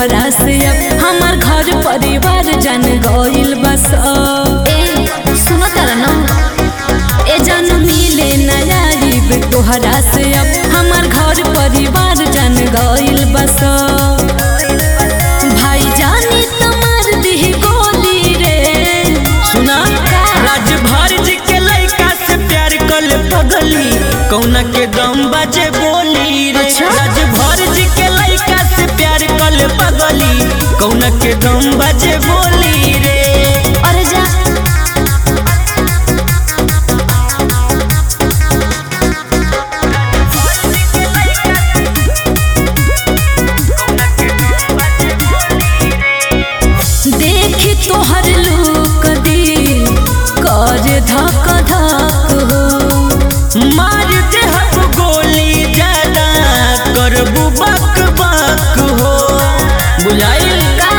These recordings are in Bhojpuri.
तोहरा से अब हमार घर परिवार जान गइल बस ए सुनो तारा ना ए जान मिले नया आइब तोहरा से अब हमार घर परिवार जान गइल बस भाई जानी तमार दिह गोली रे सुना राजभर जी के लड़का से प्यार कल पगली कौना के दम बाजे बोली रे अच्छा। राजभर जी के लड़का से प्यार कल पगली कौना के दम बाजे बोली रे अरे जा देखी तोहर लूक दिल कर धक धक हो मार दे हम गोली ज्यादा करबू बक बक हो बुझाइल का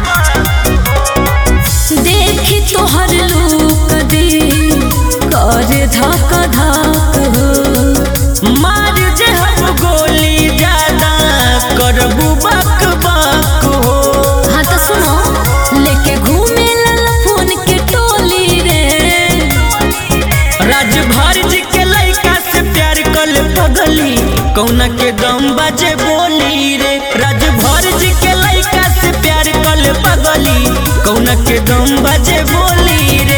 देखी तोहर लूक दिल कर धक धक हो मार दे हम गोली ज्यादा करबू बक बक हो हाँ तो सुनो लेके घूमे लल फोन के टोली रे राजभर जी के लड़का से प्यार कल पगली कौना के दम बाजे बोली रे राजभर जी के लड़का से प्यार कल पगली कौना के दम बाजे बोली रे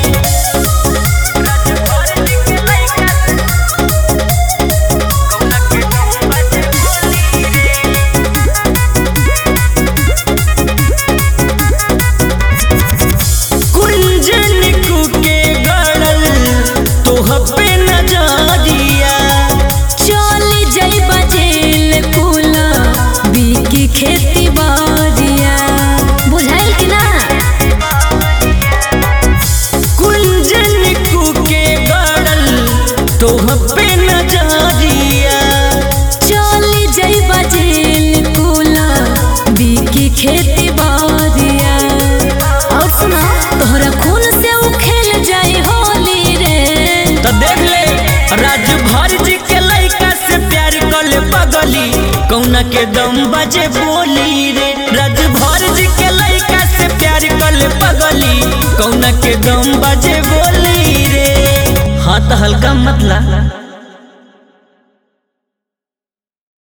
कुंजन के गड़ल तोह पे नजरिया चली जाइबा जेल कुला बीकी खेती बारिया बुझाइल कि ना कुंजन के गड़ल तोह पे नजरिया चली जाइबा जेल कुला बीकी खेती बारिया और सुना तोहरा खून से उ खेल जाई होली रे तो देख ले राजभर जी के लड़का से प्यार कल पगली कौना के दम बजे बोली रे राजभर जी के लड़का से प्यार कल पगली कौना के दम बजे बोली रे हाथ हल्का मतला